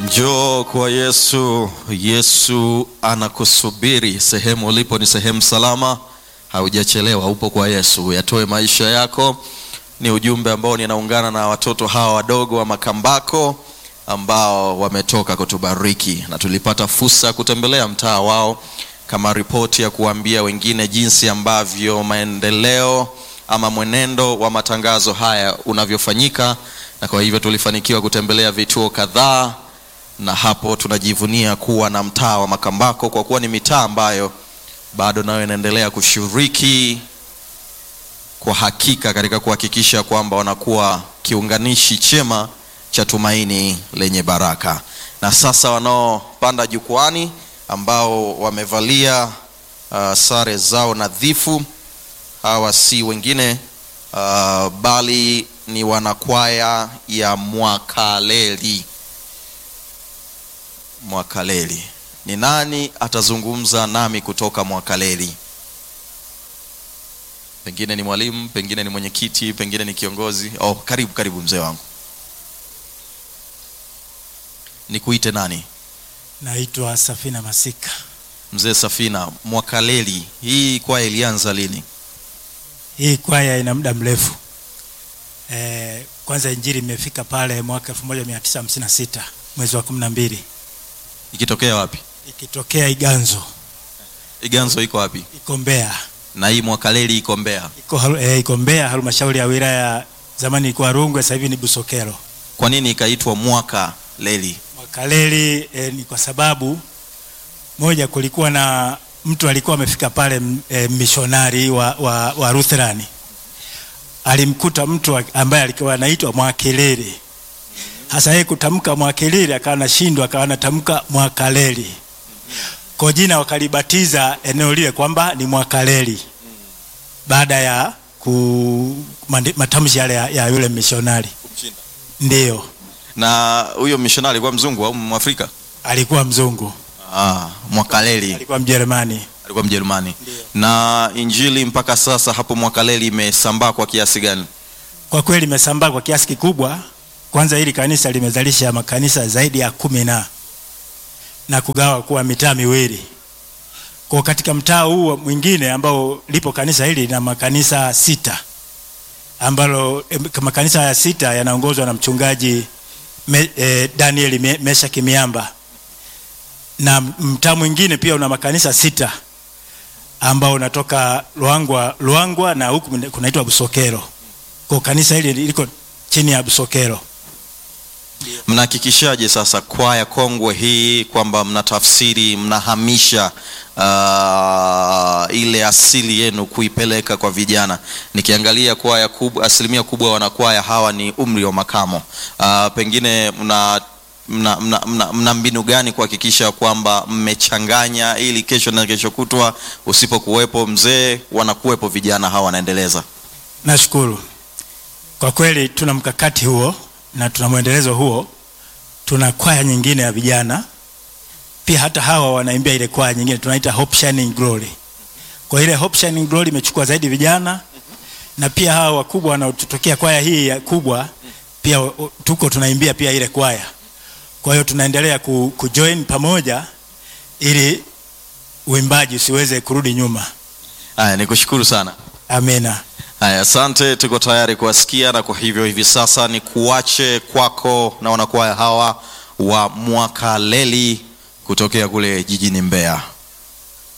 Njoo kwa Yesu. Yesu anakusubiri. Sehemu ulipo ni sehemu salama, haujachelewa. Upo kwa Yesu, yatoe maisha yako. Ni ujumbe ambao ninaungana na watoto hawa wadogo wa Makambako ambao wametoka kutubariki, na tulipata fursa ya kutembelea mtaa wao kama ripoti ya kuambia wengine jinsi ambavyo maendeleo ama mwenendo wa matangazo haya unavyofanyika, na kwa hivyo tulifanikiwa kutembelea vituo kadhaa na hapo tunajivunia kuwa na mtaa wa Makambako kwa kuwa ni mitaa ambayo bado nayo inaendelea kushiriki kwa hakika katika kuhakikisha kwamba wanakuwa kiunganishi chema cha tumaini lenye baraka. Na sasa wanaopanda jukwani ambao wamevalia uh, sare zao nadhifu, hawa si wengine uh, bali ni wanakwaya ya Mwakaleli. Mwakaleli. Ni nani atazungumza nami kutoka Mwakaleli? Pengine ni mwalimu, pengine ni mwenyekiti, pengine ni kiongozi. Oh, karibu karibu mzee wangu. Nikuite nani? Naitwa Safina Masika. Mzee Safina, Mwakaleli, hii kwaya ilianza lini? Hii kwaya ina muda mrefu. E, kwanza injili imefika pale mwaka 1956 mwezi wa 12 Ikitokea wapi? ikitokea Iganzo, Iganzo iko wapi? iko Mbeya, Na hii Mwakaleli iko Mbeya. iko halu- e, iko Mbeya, halmashauri ya wilaya, zamani ilikuwa Rungwe, sasa hivi ni Busokelo. Kwa nini ikaitwa Mwakaleli? Mwakaleli e, ni kwa sababu moja, kulikuwa na mtu alikuwa amefika pale m- e, mishonari wa, wa, wa Lutherani alimkuta mtu wa- ambaye alikuwa anaitwa Mwakeleli. Hasa yeye kutamka Mwakeleli akawa anashindwa, akawa anatamka Mwakaleli. Kwa jina wakalibatiza eneo lile kwamba ni Mwakaleli baada ya ku, mandi- matamshi yale ya, ya yule mishonari. Ndiyo, Na huyo mishonari alikuwa mzungu au Mwafrika? alikuwa mzungu, Ah, Mwakaleli. alikuwa Mjerumani. alikuwa Mjerumani. Na injili mpaka sasa hapo Mwakaleli imesambaa kwa kiasi gani? Kwa kweli imesambaa kwa kiasi kikubwa. Kwanza hili kanisa limezalisha makanisa zaidi ya kumi na na kugawa kuwa mitaa miwili. Kwa katika mtaa huu mwingine ambao lipo kanisa hili na makanisa sita ambalo em, makanisa ya sita yanaongozwa na mchungaji me, eh, Daniel Me, Mesha Kimiamba na mtaa mwingine pia una makanisa sita ambao unatoka Luangwa, Luangwa na huku kunaitwa Busokero. Kwa kanisa hili liko chini ya Busokero. Mnahakikishaje sasa kwaya kongwe hii kwamba mnatafsiri, mnahamisha uh, ile asili yenu kuipeleka kwa vijana? Nikiangalia kwaya kubwa, asilimia kubwa wanakwaya hawa ni umri wa makamo. Uh, pengine mna mna, mna, mna, mna mbinu gani kuhakikisha kwamba mmechanganya ili kesho na kesho kutwa usipokuwepo mzee, wanakuwepo vijana hawa wanaendeleza? Nashukuru kwa kweli, tuna mkakati huo na tuna mwendelezo huo. Tuna kwaya nyingine ya vijana pia, hata hawa wanaimbia ile kwaya nyingine tunaita Hope Shining Glory. Kwa ile Hope Shining Glory imechukua zaidi vijana, na pia hawa wakubwa wanaotokea kwaya hii ya kubwa pia o- tuko tunaimbia pia ile kwaya. Kwa hiyo tunaendelea ku, kujoin pamoja ili uimbaji usiweze kurudi nyuma. Haya, nikushukuru sana. Amina. Haya, asante, tuko tayari kuwasikia, na kwa hivyo hivi sasa ni kuache kwako na wanakwaya hawa wa Mwakaleli kutokea kule jijini Mbeya.